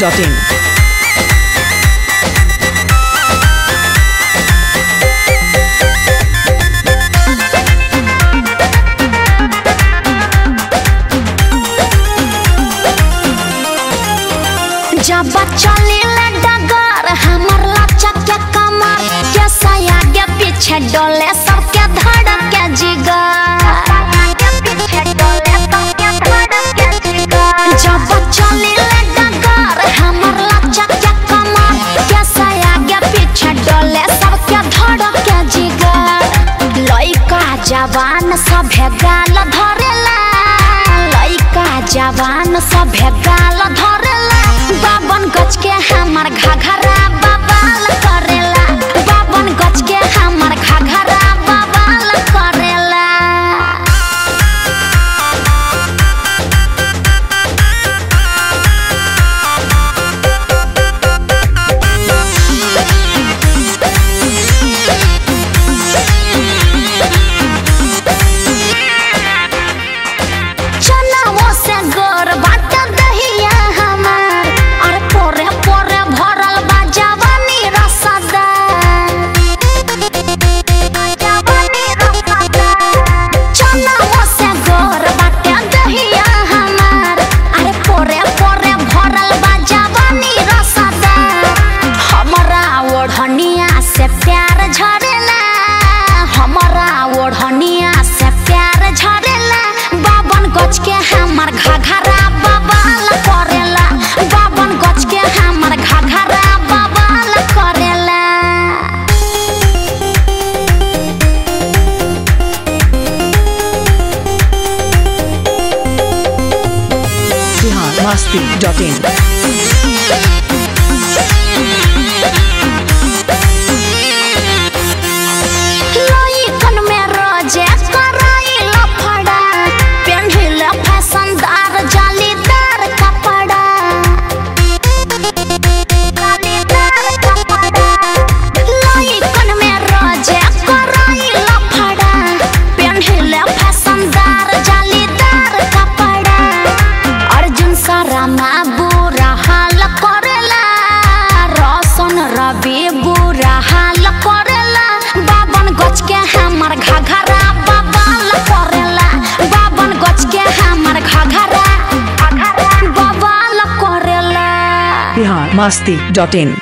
masti.in. जब चले डगर हमर लचक के कमर के सया के पीछे डोले सबके धड़क के जिगर जब चले डगर हमर लचक के कमर के सया के पीछे डोले सबके धड़क के जिगर लइका जवान सभे गाल धरेला लइका जवान सभे गाल धरेला बाबन गज के हमर घघरा बबाल करेला बाबन गज के हमर घघरा बबाल करेला चनावो से गोर बाट दहिया हमार और पोरे पोरे भरल बा जवानी रसदा चनावो से गोर बाट दहिया हमार अरे पोरे पोरे भरल बा जवानी रसदा हमरा ओढ़निया से प्यार झरेला हमरा ओढ़निया से प्यार झरेला बाबन गज के हमर घघरा बबाल करेला बाबन गज के हमर घघरा बबाल करेला Bihar masti.in. लइकन में रोजे कराई लफड़ा पेन्हिल फैशनदार जालीदार कपड़ा जालीदार कपड़ा लइकन में रोजे कराई लफड़ा पेन्हिल फैशनदार जालीदार कपड़ा अर्जुन सरमा बुरा हाल करेला रोशन रवि बुरा हाल करेला बाबन गज के हमर घघरा बबाल करेला बाबन गज के हमर घघरा बबाल करेला Bihar masti.in.